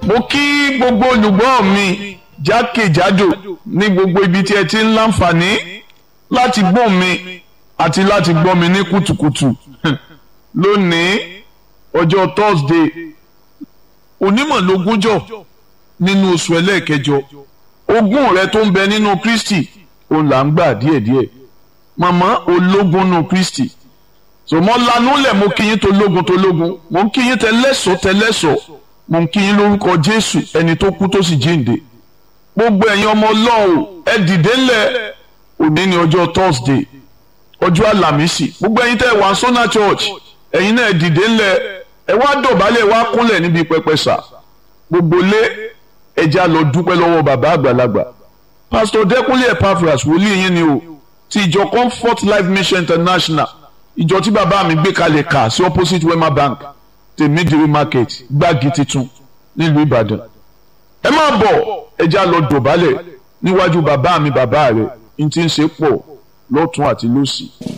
mo kí gbogbo olùgbọ́ mi jákèjádò ní gbogbo ibi tí ẹ ti ń láǹfààní láti gbọ́ mi àti láti gbọ́ mi ní kùtùkùtù lónìí ọjọ́ Thursday onímọ̀lógúnjọ́ nínú oṣù ẹlẹ́ẹ̀kẹjọ ogún rẹ tó ń bẹ nínú Kristi òun là ń gbà díẹ̀díẹ̀ màmá ológun nù Kristi so mo lanu lẹ̀ mo kí yín tó lógun tó lógun mo ń kí yín tẹlẹ́sọ̀ tẹlẹ́sọ̀ mo ń kí yín lórúkọ Jésù ẹni tó kú tó sì jíǹde gbogbo ẹ̀yin ọmọ Ọlọ́run ẹ dìde ńlẹ̀ òní ní ọjọ́ Thursday ọjọ́ àlàmísì gbogbo ẹ̀yin tẹ́ wà Sona Church ẹ̀yin náà ẹ dìde ńlẹ̀ ẹ wá dọ̀bálẹ̀ wá kúnlẹ̀ níbi pẹpẹ sà gbogbo lé ẹja lọ dúpẹ́ lọ́wọ́ bàbá àgbàlagbà Pastor Dẹ́kunlé Epaphras wòlíì yín ni o ti ìjọ Comfort Life Mission International ìjọ tí bàbá mi gbé kalẹ̀ kà sí opposite Wema Bank tèmídìrí market gbági titun nílùú Ìbàdàn ẹ máa bọ̀ ẹja lọ dọ̀bálẹ̀ níwájú bàbá mi bàbá rẹ̀ n ti ń ṣe pọ̀ lọ́tún àti lósì.